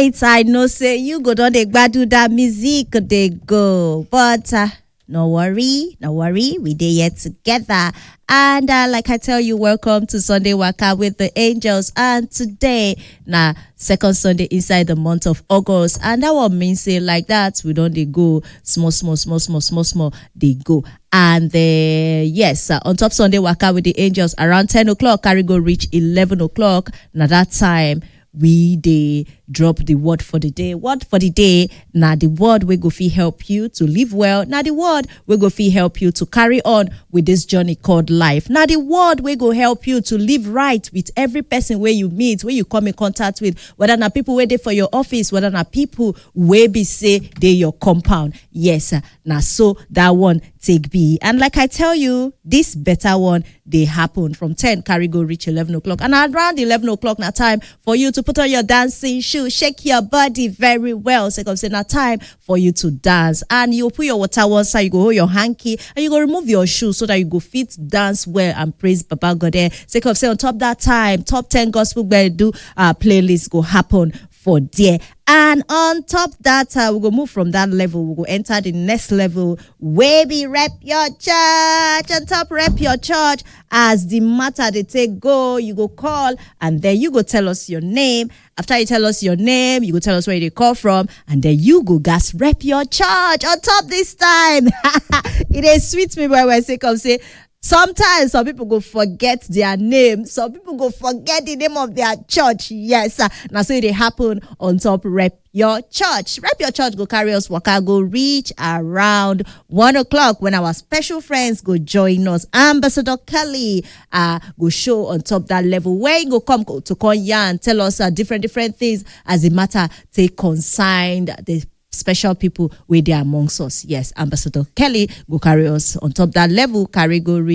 right i know say you go don dey gbadu dat music dey go but uh, no worry no worry we dey here together and uh, like i tell you welcome to sunday waka with the angels and today na second sunday inside the month of august and that one mean say like that we don dey go small small small small small small dey go and uh, yes uh, on top sunday waka with the angels around 10 o'clock carry go reach 11 o'clock na that time we dey drop the word for the day word for the day na the word wey go fit help you to live well na the word wey go fit help you to carry on with this journey called life na the word wey go help you to live right with every person wey you meet wey you come in contact with whether na people wey dey for your office whether na people wey be say dey your compound yes na so that one take be and like i tell you this better one dey happen from 10 carry go reach 11 o'clock and around 11 o'clock na time for you to put on your dancing shoe shake your body very well sake of say na time for you to dance and you put your water one side you go hold your hanky and you go remove your shoe so that you go fit dance well and praise baba god there sake of say on top that time top 10 gospel gbedu uh, playlist go happen for there and on top that uh, we go move from that level we go enter the next level wey be rep your church on top rep your church as the matter dey take go you go call and then you go tell us your name after you tell us your name you go tell us where you dey call from and then you go gas rep your church on top this time e dey sweet me well well sake of say sometimes some people go forget their name some people go forget the name of their church yes uh, na so e dey happen on top rep your church rep your church go carry us waka go reach around one o'clock when our special friends go join us ambassador kelly uh, go show on top that level where he go come go to come yarn tell us uh, different different things as the matter take consigned the special people wey dey amongst us yes ambassador kelly go carry us on top that level carry go reach